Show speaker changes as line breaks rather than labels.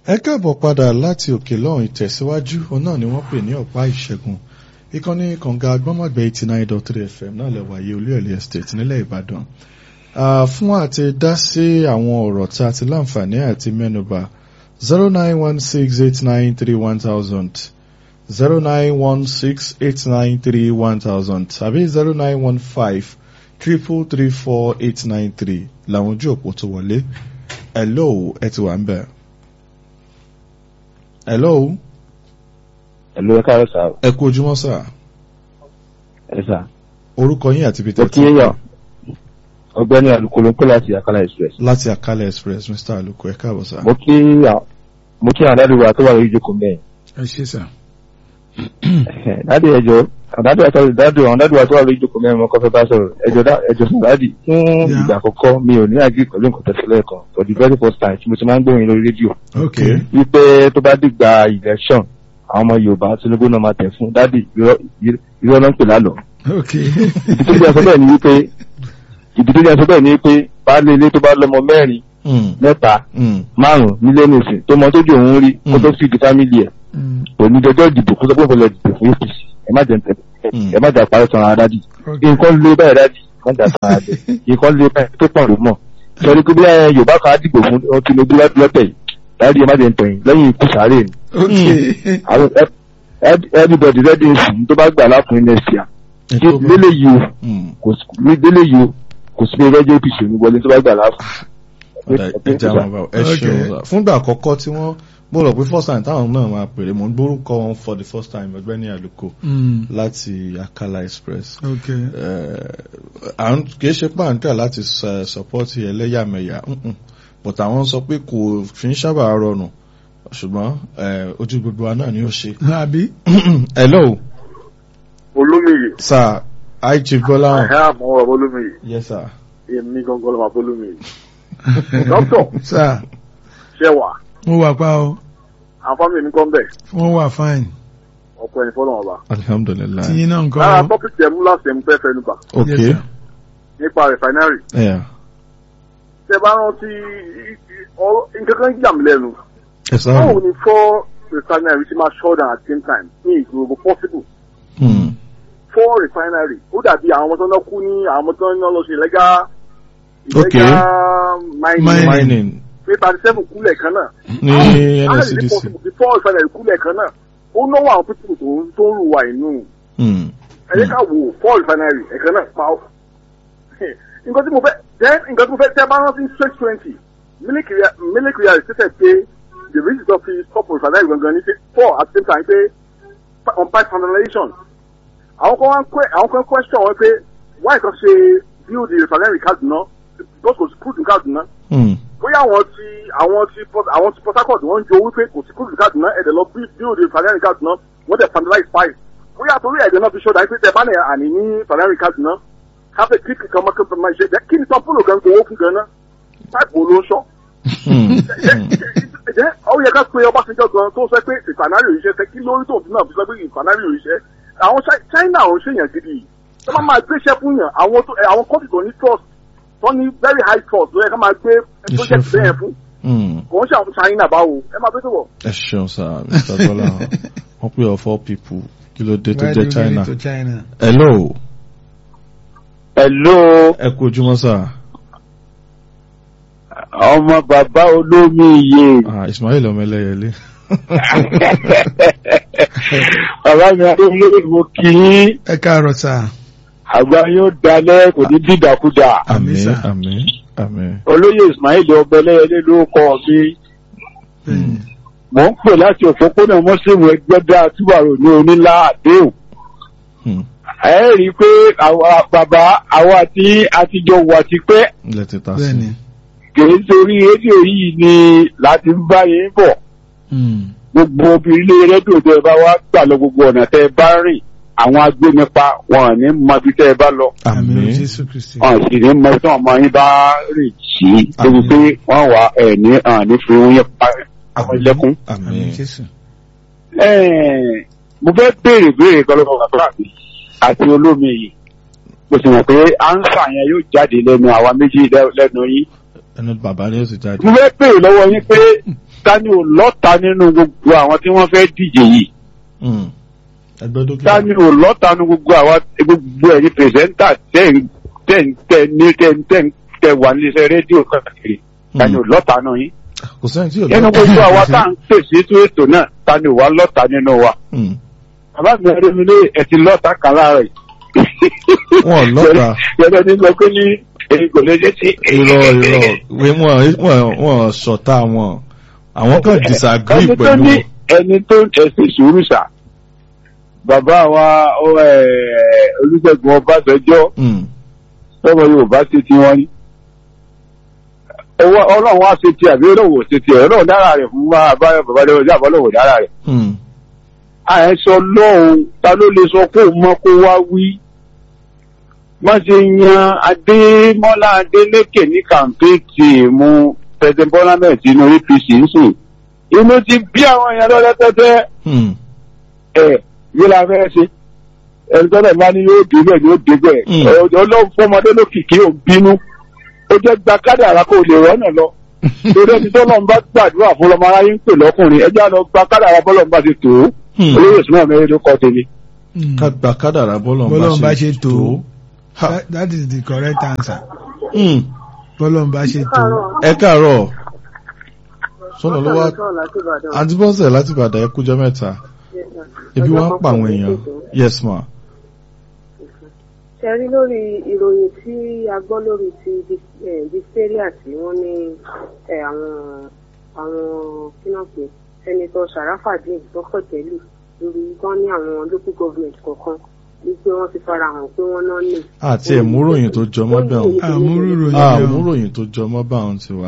ẹ káàbọ̀ padà láti òkè lọ́hùn ìtẹ̀síwájú òun náà ni wọ́n pè ní ọ̀pá ìṣẹ́gun ìkànnì kànga agbọ́mọ̀gbẹ́ eighty nine dot three fm náà lẹ̀ wáyé olúyọ̀lé estate nílẹ̀ ìbàdàn fún àti dá sí àwọn ọ̀rọ̀ tí a ti láǹfààní àti mẹ́nuba zero nine one six eight nine three one thousand zero nine one six eight nine three one thousand tàbí zero nine one five triple three four eight nine three làwọn ojú òpó tó wọlé hello ẹ ti wà ń bẹ̀. hello
Ẹ̀lú ẹ̀ka rẹ̀ sà.
ẹ kú ojúmọ́ sà
Ẹ sà.
orúkọ yín àti ibi
Mo
tẹ́
kí yàn. Ọgbẹ́ni Alukolo ń pè láti Akala Express.
láti Akala Express Mr. Aluko ẹ káàbọ̀ sà.
Mo kí à- mo kí àwọn dádì wa tó wà lórí ìjókòó mẹ́rin.
ẹ ṣe sà.
Dádì ẹjọ́ àwọn dádì wa tó dádì àwọn dádì wa tó wà lórí ìjókòó mẹ́rin mo kọ́ fẹ́ bá sọ̀rọ̀. Ẹjọ́ dá ẹjọ́ sọ̀rọ̀ dádì. Fún
Yeah.
ìgbà àkọ́kọ́ mi ò ní àgbè pẹ̀lú nǹkan tẹ̀sílẹ̀ kan for the very first time tí mo ti máa ń gbóyin lórí rédíò.
ok
Wípé tó bá dìgbà election àwọn ọmọ Yorùbá Tinubu náà máa tẹ̀ fún dádì irọ́ irọ́ náà ń pè lálọ́.
ok
Ìdí tó jẹ́ sọ bẹ́ẹ̀ ni wípé ìdí tó jẹ́ sọ bẹ́ẹ̀ ni wípé baálé ilé tó bá lọ́mọ mẹ́rin
Mm,
mẹ́ta
mm,
márùn nílé nìsín tó mọ tójú òun rí kó tó fi di fámìlì ẹ̀
Mm,
kò ní dọjọ́ ìdìbò kó tó pọ̀ lọ dìbò fún APC ẹ má jẹ
Mm.
ẹ má jà parẹ́ sọ̀rọ̀ ara dádì
ok
nǹkan lé báyìí dádì má jà sọ̀rọ̀ ara dẹ̀ nǹkan lé báyìí tó pọ̀ ló mọ̀ sọrí pé bí ẹ Yorùbá kan á dìbò fún ọ Tinubu lọ́tẹ̀ yìí dádì ẹ má jẹ ntọ̀yìn lẹ́yìn ikú sàárè ni
ok
àwọn ẹ- ẹ- everybody ready nsìn tó bá gbà lákùnrin next year
ẹ tó bá-
délé yìí o
Mm.
kò sí ní délé yìí o kò sí pé ẹgbẹ́ APC ò ní wọlé tó bá gbà lákùnrin.
Ọ̀dà ẹja wọn bá ẹ
Okay.
ṣeun sà fúngbà àkọ́kọ́ tí wọ́n mo rò pé first time táwọn náà máa pèrè mo ń gbórúkọ wọn for the first time ọ̀gbẹ́ni Aluko
Mm,
láti Akala Express
ok
Eh, à ń kìí ṣe pàǹtà láti sọ- support ẹlẹ́yàmẹ̀yà mm-mm. but àwọn sọ pé kò fi ń sábà rọrùn ṣùgbọ́n eh, ojú gbogbo wa náà ni ó ṣe.
àbí
hello
olómìyè
sir hi chief Gbọ́láhàn
ẹ àmọ́ ọ̀rọ̀ olómìyè
yes sir.
èmi gangan lọ́wọ́ olómìyè. dókítà
sà
ṣe wà
mo wà pa o
àwọn fámìlì mi kọ́ ń bẹ̀
wọ́n wà fine
ọ̀pọ̀ ẹni fọ́lọ́ ọba.
alhamdulilayi
tiyín náà nǹkan
lára
o
tọ́pìkì ẹ̀ mú láti ẹ̀ mú fẹ́ fẹnu bà
Yes,
okay
sir.
nípa rìfáínárì.
yeah.
tẹ bá rántí ọ̀rọ̀ nǹkan kan yà mí lẹ́nu.
ẹ sáré.
báwo ni four rìfáínárì ti máa shut down at the same time ní ìgbòho possible.
Hmm.
four rìfáínárì ó dàbí àwọn ọmọ tó ń lọ kú ní àwọn ọmọ tó ń lọ ṣe illegal
Okay.
illegal mining
Mining.
mining
pé thirty seven kúlẹ̀ kan náà.
ní
How is it
NSCDC.
possible before ìfẹ̀lẹ̀ ìkúlẹ̀ kan náà ó náwó àwọn pípọ̀ tó ń tó ń rù wá inú
Hmm.
ẹ̀yẹ́ ká wò four refinery ẹ̀kan náà pa ọ́. nǹkan tí mo fẹ́ then nǹkan tí mo fẹ́ tẹ́ bá rántí straight twenty military real stated pé the reason tó fi stop refinery gangan ní pé four at the same time pé on pipe finalization àwọn kan wá ń que- àwọn kan question wọn pé why kan ṣe build the refinery Kaduna because kò sí crude in Kaduna
Hmm.
bóyá àwọn ti àwọn ti Port- àwọn ti Port Harcourt wọ́n ń jo wípé kò sí kúrò Kaduna ẹ̀dẹ̀ lọ bí bí òde fanari Kaduna wọ́n dẹ̀ finalize pipe bóyá torí ẹ̀dẹ̀ náà fi ṣọ́dá pé tẹ̀ bá ní àní ní fanari Kaduna káfẹ́ kíkì kan máa kẹ́kọ̀ọ́ máa ṣe jẹ́ kí ni tọ́pùlù gan gbowó fún gan náà pipe wo ló ń ṣọ́
Hmm.
jẹ́ ó yẹ ká pe Ọbásanjọ́ gan tó sọ pé ìfanari òrìṣẹ́ fẹ́ kí lórí tó náà fi sọ pé ìfanari òrìṣẹ́ àwọn Chi- China ò ń ṣèyàn gidi yìí tó máa máa gbéṣẹ́ fún yàn àwọn tó ẹ, àwọn kọ́ńtì tó ní trust tó ní very high trust ló yẹ ká máa gbé project
fún.
bẹ́ẹ̀ fún
Hmm.
kò ń ṣàwọn China báwo ẹ máa bẹ́ẹ̀ tó wọ̀.
ẹ ṣeun sir Mr. Gbọ́láhàn wọ́n pè ọ́ four people kí ló dé tó
Why
jẹ́
do you
China.
need to China
hello
Hello
ẹ kú ojúmọ́ sir.
ọmọ bàbá olómi iye
Ah, Ismail ọmọlẹ́yẹlé.
bàbá mi adéwúlé mo kì í
ẹ káàárọ̀ sà
àgbà yóò dalẹ̀ kò ní dídàkudà
àmín
sir.
àmín àmín.
olóyè Ismail ọbẹlẹyẹlé ló kọ mi
Bẹ́ẹ̀ni.
mò ń pè láti òpópónà mọ́sẹ̀mù ẹgbẹ́dá túbàrò ní onílà àdéhùn
Hmm.
ẹ rí i pé àwa bàbá àwa tí àtijọ́ wà ti pẹ́
ilẹ̀ ti ta sí.
bẹ́ẹ̀ni
kìí sórí rédíò yìí ni láti ń bá yín bọ̀
Mm,
gbogbo obìnrin ilé rédíò tẹ́ ẹ bá wá gbà lọ gbogbo ọ̀nà tẹ́ ẹ bá rìn àwọn agbénipa wọn ò ní mọ ibi tẹ́ ẹ bá lọ
àmín
àmín.
Jésù Kristi
wọn sì ní mọ ibi tí wọn máa yín bá rìn sí débi
Àmín.
pé wọn wà ẹ ní hàn ní fi wọn yẹn pa àwọn ilẹ̀kùn.
àmín
àmín.
Jésù
Ẹ́ẹ̀, mo fẹ́ béèrè béèrè kan lọ́wọ́ bàbá mi àti olómi yìí mo sì mọ̀ pé ánsà yẹn yóò jáde lẹ́nu àwa méjì lẹ́- lẹ́nu yín.
ẹnu bàbá ni ó sì jáde.
mo fẹ́ béèrè lọ́wọ́ yín pé
ta ni ò lọ́ta nínú gbogbo àwọn tí wọ́n fẹ́ díje yìí
Mm. ẹgbẹ́ dókítà.
ta ni ò lọ́ta nínú gbogbo àwọn gbogbo ẹ̀yin pírẹsẹ́ńtà tẹ̀ ń tẹ̀ ń tẹ̀ ní tẹ̀ ń tẹ̀ ń tẹ̀ wà níléeṣẹ́ rédíò káàkiri ta ni ò lọ́ta náà yín
kò sẹ́yìn tí yóò
nínú gbogbo àwa tá à ń pèsè ètò ètò náà ta ni ò wá lọ́ta nínú wa
Mm.
bàbá mi ẹ̀rọ mi lé ẹ̀ ti lọ́ta kan láàárọ̀ yìí.
Wọn ò lọ́ta.
yẹ́nà ní lọ pé ní èyí kò lè jẹ́ sí.
irọ́ irọ́ wé wọn wọn wọn ṣọ̀tá wọn àwọn kan disagree
ẹni tó
pẹ̀lú
ní
wọn.
ẹni tó ń ẹsẹ̀ sùúrù sà bàbá wa ọ, ẹ, Olúṣẹ́gun Ọbásanjọ́
Mm.
tọmọ Yorùbá ṣe ti wọn ni Ọwọ́- Ọlọ́run wá ṣe ti àbí Ọlọ́run ò ṣe ti ẹ̀ Ọlọ́run dára rẹ̀ fún wa àbáyọ bàbá lẹ́wọ̀n sí àbọ̀ Ọlọ́run ò dára rẹ̀
Mm.
àìsọ lọ́hùn ta ló lè sọ kó mọ́ kó wá wí má ṣe yan Adémọ́lá Adélékè ní kàmpéètì mú pẹ̀sẹ̀ Bọ́lá mẹ́ẹ̀ sínú APC ń sìn inú ti bí àwọn èèyàn lọ́lẹ́ tẹ́tẹ́
Mm.
ẹ̀ yóò la fẹ́ ṣe ẹni tọ́lẹ̀ máa ní yóò dé bẹ́ẹ̀ yóò dé bẹ́ẹ̀
Mm.
ọlọ́run fọmọdé lókìkí ò bínú ó jẹ́ gba kádàrá kó lè rọ́nà lọ torí ẹni tọ́lọ́ ń bá gbàdúrà fún ọmọ aráyé ń pè lọ́kùnrin ẹjẹ́ àlọ́ gba kádàrá bọ́lọ́ ń bá ti tò ó
Hmm.
olóyè ìsúná mẹ́rin ló kọ́ tèmi.
ká gba kádàrá bọ́lọ̀
Bọ́lọ́run bá ṣe tó.
Ha.
That, that is the correct answer.
Mm.
Bọ́lọ́run bá ṣe tó.
ẹ káàárọ̀ sọ́nà ló wá
sọ̀rọ̀ láti Ìbàdàn.
àǹtí bọ́sẹ̀ láti Ìbàdàn ẹ kújọ́ mẹ́ta ibi wá ń pa àwọn èèyàn yes ma.
ṣe rí lórí ìròyìn tí a gbọ́ lórí ti diphtheria tí wọ́n ní eh, àwọn àwọn kínàpé sẹ́nitọ́ Sharafadin lọ́pọ̀tẹ́lù lórí wọ́n ní àwọn local government kọ̀ọ̀kan wípé wọ́n ti fara hàn pé wọ́n náà ní.
àti ẹ̀múròyìn tó jọmọ́ bẹ́ẹ̀
Àmúròyìn
àmúròyìn tó jọmọ́ bá àwọn ti wà.